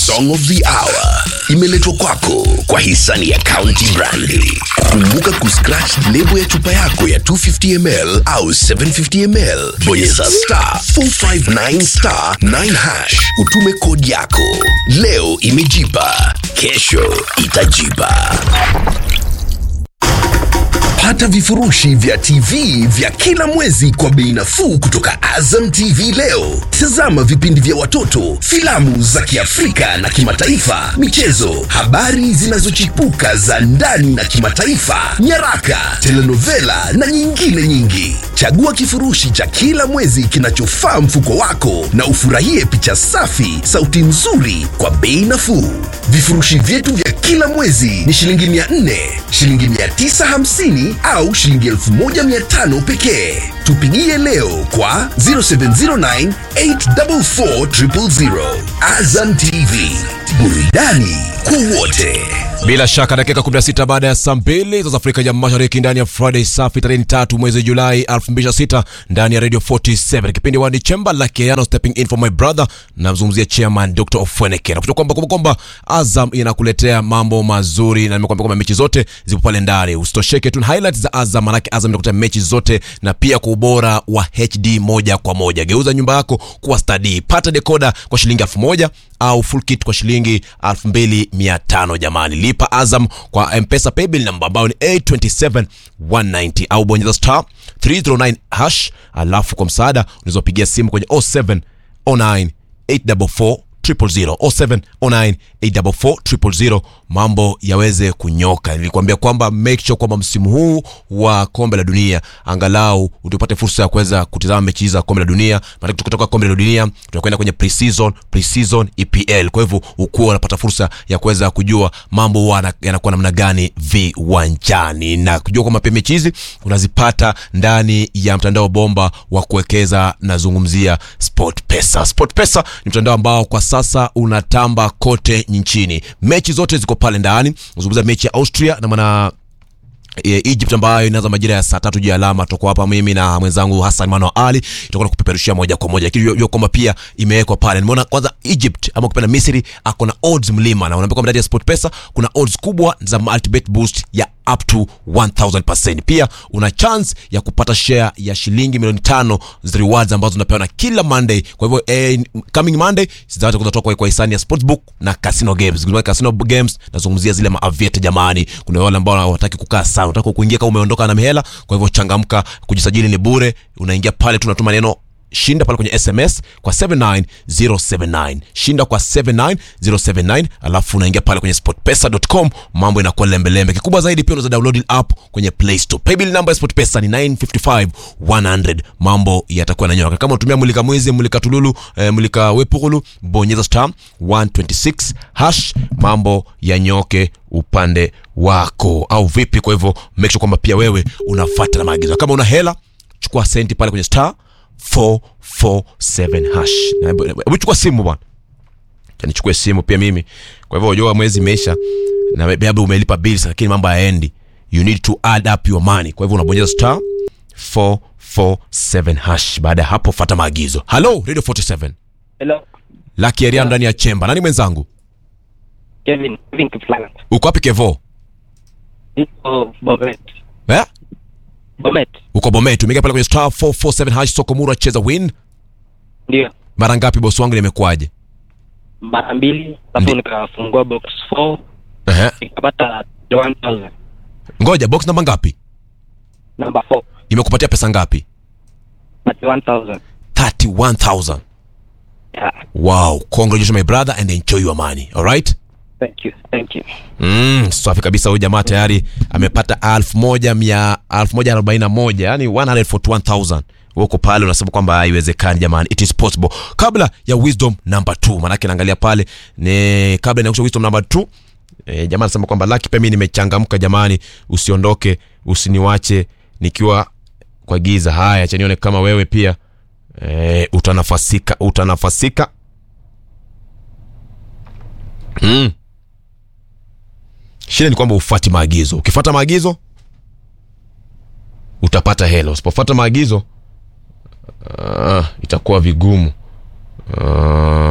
Song of the Hour imeletwa kwako kwa hisani ya County Brandi. Kumbuka kuscratch lebo ya chupa yako ya 250ml au 750ml, bonyeza star 459 star 9 hash, utume kodi yako. Leo imejipa, kesho itajipa. Pata vifurushi vya TV vya kila mwezi kwa bei nafuu kutoka Azam TV leo. Tazama vipindi vya watoto, filamu za Kiafrika na kimataifa, michezo, habari zinazochipuka za ndani na kimataifa, nyaraka, telenovela na nyingine nyingi. Chagua kifurushi cha kila mwezi kinachofaa mfuko wako na ufurahie picha safi, sauti nzuri kwa bei nafuu. Vifurushi vyetu vya kila mwezi ni shilingi 400, shilingi 950 au shilingi 1500 pekee. Tupigie leo kwa 0709 844 000. Azam TV, burudani kwa wote. Bila shaka dakika 16 baada ya saa mbili za Afrika ya Mashariki ndani ya Friday safi tarehe ni tatu mwezi Julai 2026 ndani ya Radio 47 kipindi wa Chemba la Keano stepping in for my brother namzungumzia chairman Dr. Ofweneke. Nakutoka kwamba kwamba kwamba Azam inakuletea mambo mazuri na nimekwambia kwamba mechi zote zipo pale ndani. Usitosheke tu na highlights za Azam manake Azam inakuletea mechi zote na pia kwa ubora wa HD moja kwa moja. Geuza nyumba yako kuwa stadi. Pata decoder kwa shilingi 1000 au full kit kwa shilingi 2500 jamani. Lipa Azam kwa M-Pesa paybill namba ambayo ni 827190 au bonyeza star 309 hash, alafu kwa msaada unaweza pigia simu kwenye 0709 844 000 0709 844 000 mambo yaweze kunyoka. Nilikwambia kwamba make sure kwamba msimu huu wa kombe la dunia angalau utupate fursa ya kuweza kutizama mechi za kombe la dunia, maana tukitoka kombe la dunia tunakwenda kwenye pre-season, pre-season EPL. Kwa hivyo ukuwa unapata fursa ya kuweza kujua mambo huwa yanakuwa namna gani viwanjani na kujua kwamba pia mechi hizi unazipata ndani ya mtandao bomba wa kuwekeza. Nazungumzia SportPesa. SportPesa ni mtandao ambao kwa sasa unatamba kote nchini. Mechi zote ziko pale ndani. Nazungumzia mechi ya Austria na maana E, Egypt ambayo inaanza majira ya saa tatu juu ya alama. Tuko hapa mimi na mwenzangu Hassan Mano Ali, tutakuwa kupeperushia moja kwa moja, lakini hiyo kwamba pia imewekwa pale. Nimeona kwanza Egypt ama kupenda Misri ako na odds mlima, na unaambia kwamba ndani ya SportPesa kuna odds kubwa za multibet boost ya up to 1000%. Pia una chance ya kupata share ya shilingi milioni tano za rewards ambazo unapewa na kila Monday. Kwa hivyo eh, coming Monday zitaweza kutoka kwa hisani ya Sportsbook na Casino Games. Kuna Casino Games nazungumzia zile maaviete jamani. Kuna wale ambao hawataki kukaa sana, unataka kuingia kama umeondoka na mihela. Kwa hivyo changamka, kujisajili ni bure. Unaingia pale tu unatuma neno shinda pale kwenye SMS kwa 79079 shinda kwa 79079, alafu unaingia pale kwenye sportpesa.com, mambo inakuwa lembelembe. Kikubwa zaidi pia unaweza download app kwenye Play Store. Paybill number ya SportPesa ni 955100, mambo yatakuwa yananyoka. Kama unatumia mulika mwizi, mulika tululu, eh, mulika wepukulu, bonyeza star 126 hash, mambo yanyoke upande wako, au vipi? Kwa hivyo make sure kwamba pia wewe unafuata na maagizo. Kama una hela, chukua senti pale kwenye star 447 hash. Hebu chukua simu bwana. Nichukue simu pia mimi. Kwa hivyo unajua mwezi imeisha na labda umelipa bills lakini mambo hayaendi. You need to add up your money. Kwa hivyo unabonyeza star 447 hash. Baada ya hapo fuata maagizo. Hello Radio 47. Hello. Lucky Ariana ndani ya chemba. Nani mwenzangu? Kevin, Kevin Kiflanga. Uko wapi Kevo? Niko Bomet. Eh? Bomet. Uko Bomet. Umeingia pale kwenye star 447 hash soko mura cheza win. Ndio. Mara ngapi bosi wangu nimekuaje? Mara mbili, alafu nikafungua box 4, Ehe. nikapata 1000. Ngoja box namba ngapi? Number 4, Imekupatia pesa ngapi? 1000. 31000. Yeah. Wow, congratulations my brother and enjoy your money. All right? Thank you. Thank you. Mm, safi kabisa huyu jamaa tayari amepata 1100 1141, yani 141000. Uko pale unasema kwamba haiwezekani jamani. It is possible. Kabla ya wisdom number 2, maana yake naangalia pale ni kabla ya wisdom number 2. E, jamaa anasema kwamba Lucky pia mimi nimechangamka jamani, usiondoke, usiniwache nikiwa kwa giza. Haya, acha nione kama wewe pia e, utanafasika utanafasika. Mm. Shida ni kwamba ufuati maagizo. Ukifuata maagizo utapata hela, usipofuata maagizo uh, itakuwa vigumu uh,